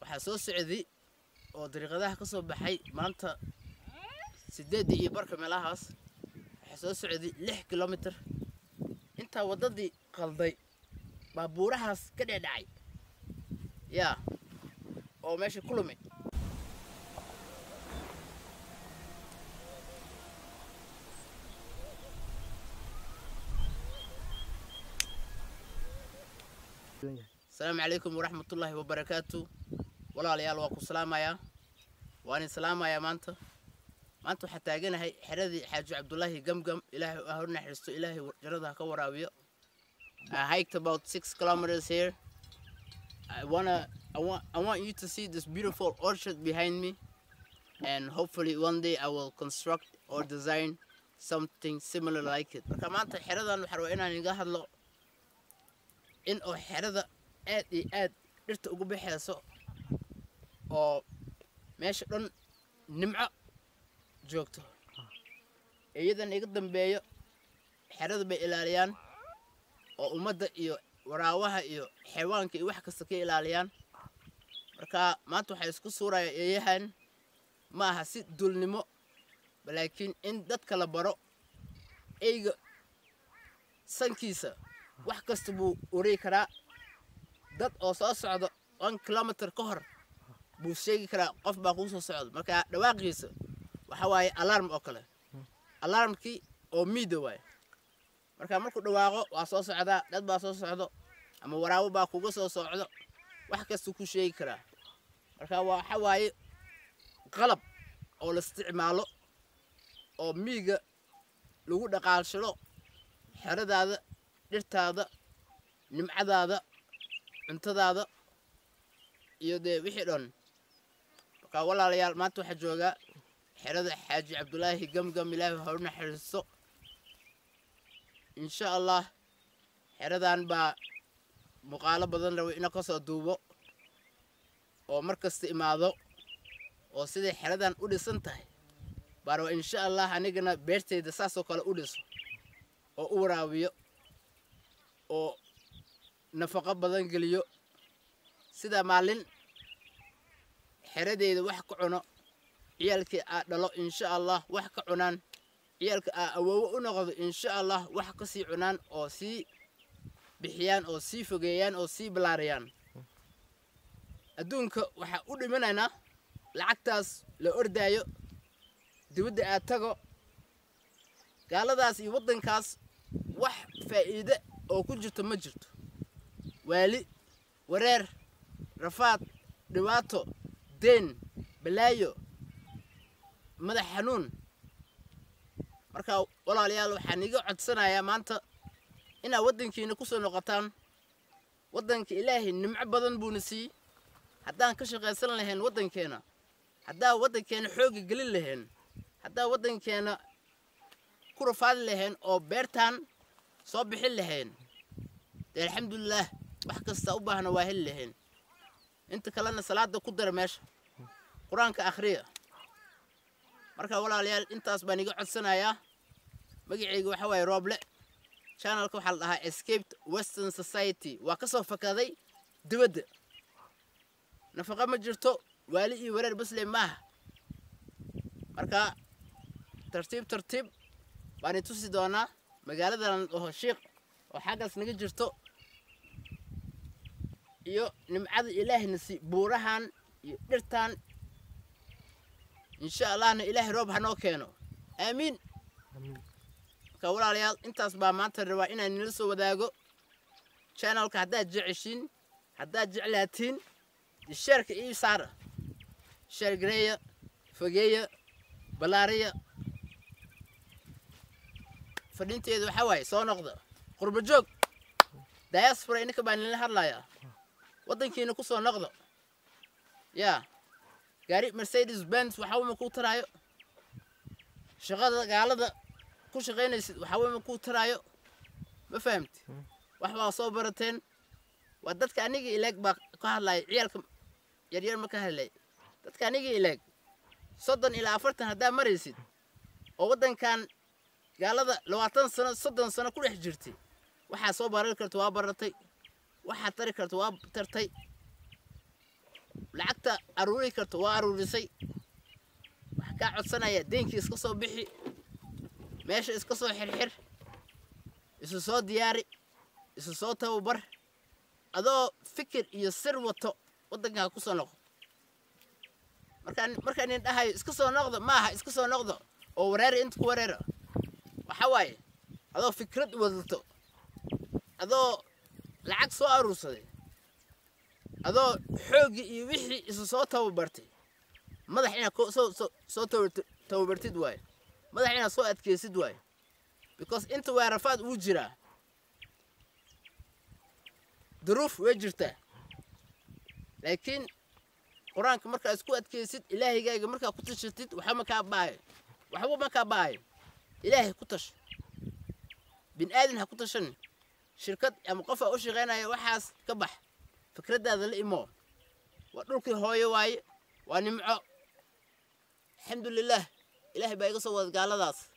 waxaa soo socday oo dariiqadaha ka soo baxay maanta sideeddii iyo barka meelahaas waxaa soo socday lix kilomitir intaa waddadii qalday baa buurahaas ka dhedhacay yaa oo meesha ku lumay asalaamu calaykum waraxmatullaahi wabarakaatu walaalayaal waa ku salaamayaa waan idin salaamayaa maanta maanta waxaa taaganahay xeradii xaaji cabdulaahi gamgam ilaahay ha u naxariisto ilaahay jarada ha ka waraabiyo I hiked about six kilometers here. I wanna, I want, I want you to see this beautiful orchard behind me, and hopefully one day I will construct or design something similar like it. Marka maanta xeradan waxaa rabaa inaan iga hadlo in oo xerada aad iyo aad dhirta ugu baxayso oo meesha dhan nimco joogto iyadan iga dambeeyo xerada bay ilaaliyaan oo ummadda iyo waraawaha iyo xayawaanka iyo wax kasta ka ilaaliyaan marka maanta waxaa isku suuraya eeyahan ma aha si dulnimo laakiin in dadka la baro eyga sankiisa wax kasta buu wareegi karaa dad oo soo socdo one kilomitr ka hor buu sheegi karaa qof baa kuu soo socdo marka dhawaaqiisa waxa waaye alarm oo kale alarmkii oo miida waaye marka markuu dhawaaqo waa soo socdaa dad baa soo socdo ama waraawo baa kuga soo socdo wax kastuu ku sheegi karaa marka waxa waaye qalab oo la isticmaalo oo miiga lagu dhaqaalshado xeradaada dhirtaada nimcadaada cuntadaada iyo dee wixii dhan marka walaalayaal maanta waxaa joogaa xerada xaaji cabdulaahi gamgam ilaahi ha u naxariisto insha allah xeradan baa muuqaalo badan raba ina kasoo duubo oo mar kasta imaado oo siday xeradan u dhisan tahay baa raba insha allah anigana beerteyda saasoo kale u dhiso oo u waraabiyo oo nafaqo badan geliyo sida maalin xeradeyda wax ka cuno ciyaalkii aa dhalo insha allah wax ka cunaan ciyaalka aa awoowo u noqdo insha allah wax ka sii cunaan oo sii bixiyaan oo sii fogeeyaan oo sii ballaariyaan adduunka waxaa u dhimanaynaa lacagtaas la ordaayo dibadda aad tago gaaladaas iyo waddankaas wax faa'iide oo ku jirto ma jirto waali wareer rafaad dhibaato deen balaayo madax xanuun marka walaalayaal waxaan iga codsanayaa maanta inaad waddankiina ku soo noqotaan waddanka ilaahay nimco badan buuna siiyey haddaan ka shaqaysan lahayn waddankeena haddaan waddankeena xoogga gelin lahayn haddaan waddankeena ku rafaadi lahayn oo beertaan soo bixin lahayn dee alxamdulilaah wax kasta u baahna waa heli lahayn inta kalena salaada ku dara meesha qur-aanka akhriya marka walaalayaal intaas baan iga codsanayaa magacayga waxa waaye rooble channelka waxaa la dhahaa escaped western society waa ka soo fakaday dibadda nafaqa ma jirto waali iyo wareer basle maaha marka tartiib tartiib baan itusi doonaa magaaladan oho shiiq oo xaggaas naga jirto iyo nimcada ilaahayna si buurahan iyo dhirtan insha allahna ilaahay roob hanoo keeno aamiin marka walaalayaal intaas baa maanta rabaa inaan nila soo wadaago channelka haddaad jeceshiin haddaad jeclaatiin sheerka ii saara sheer gareeya fogeeya ballaariya fadhinteedu waxaa waaye soo noqda qurba joog diaspora ininka baa nila hadlayaa waddankiina ku soo noqdo yaa gaari mercedes benz waxawama kuu taraayo shaqada gaalada ku shaqaynaysid waxawama kuu taraayo ma fahamti wax baa soo barateen waa dadka aniga ileeg baa ka hadlaya ciyaalka yaryar ma ka hadlay dadka aniga ileeg soddon ilaa afartan haddaa maraysid oo waddankan gaalada labaatan sano soddon sano ku dhex jirtay waxaa soo barari karta waa baratay waxaad tari karta waa tartay lacagta aruuri karto waa aruurisay waxaa kaa codsanaya deenkii iska soo bixi meesha iska soo xirxir isu soo diyaari isu soo tababar adoo fikir iyo sir wato waddankaa ku soo noqo markaan markaan nin dhahayo iska soo noqdo maaha iska soo noqdo oo wareeri inta ku wareera waxa waaye adoo fikrad wadato adoo lacag soo aruursaday adoo xooggii iyo wixii isu soo tababartay madax inaad ko- soo soo soo tabar- tababartid waaye madax inaad soo adkeysid waaye because inta weerafaad uu jiraa duruuf way jirtaa laakiin qur-aanka markaa isku adkeysid ilaahigaaga markaa ku tashatid waxba ma kaa baayo waxba ma kaa baayo ilaahay ku tasho bin aadan ha ku tashan shirkad ama qofaa u shaqaynaya waxaas ka bax fikraddaada la imo waa dhulkii hooyo waaye waa nimco alxamdu lilaah ilaahay baa iga soo wada gaaladaas